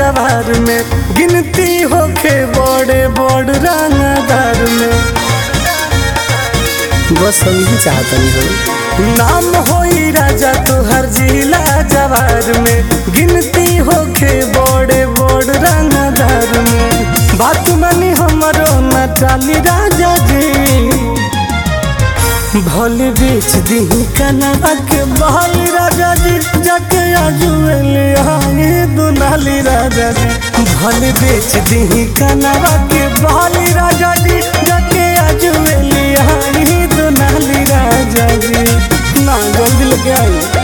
जवार में गिनती होके बड़े बड़ रंगदार में बस हम ही चाहतनी हो नाम होई राजा तोहर जिला जवार में गिनती होके बड़े बड़ रंगदार में बात मानी हमरो न टाली राजा जी भल बेच दी कनवा के बहल राजा जी जाके आजुएले आगे दुनाली राजा जी भल बेच दी कनवा के बहल राजा जी जाके आजुएले आगे दुनाली राजा जी ना जल्दी लेके आई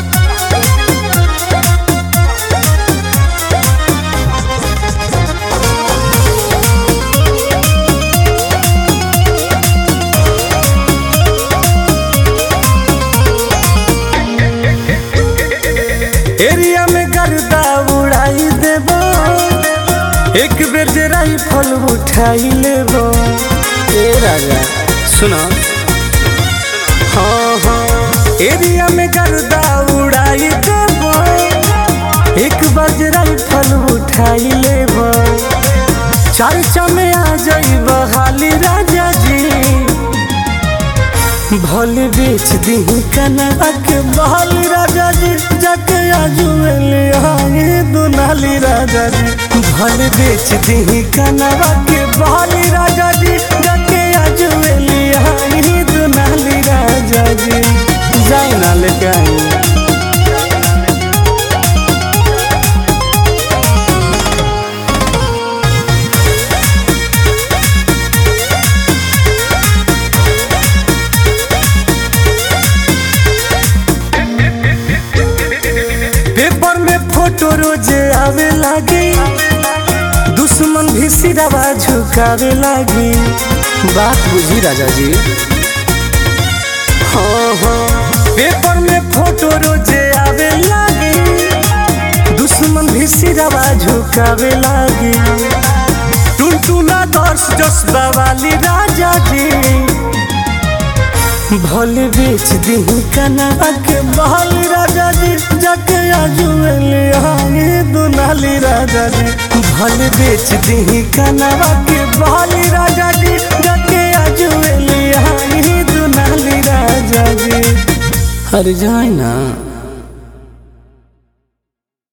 एरिया में गर्दा उड़ाई देबो एक बेर जे राइफल उठाई लेबो ए राजा सुनो हाँ हाँ एरिया में गर्दा उड़ाई देबो एक बार जे राइफल उठाई लेबो चर्चा में आ जाइब हाली राजा जी भल बेच दी कनवा के बहल राजा जी जाके आजुएले आगे दुनाली राजा जी भल बेच दी कनवा के बहल राजा जी जाके आजुएले आगे दुनाली राजा जी जाए ना लेके आई पेपर में फोटो रोजे आवे लागी दुश्मन भी सिरवा झुकावे लागी बात बुझी राजा जी हाँ हाँ पेपर में फोटो रोजे आवे लागी दुश्मन भी सिरवा झुकावे लागी टुनटुना दर्श जसबा वाली राजा जी भल बेच दी कनवा के बहल राजा जी जाके आजुएले आगे दुनाली राजा जी भल बेच दी कनवा के बहल राजा जी जाके आजुएले आगे दुनाली राजा जी अरे जाए ना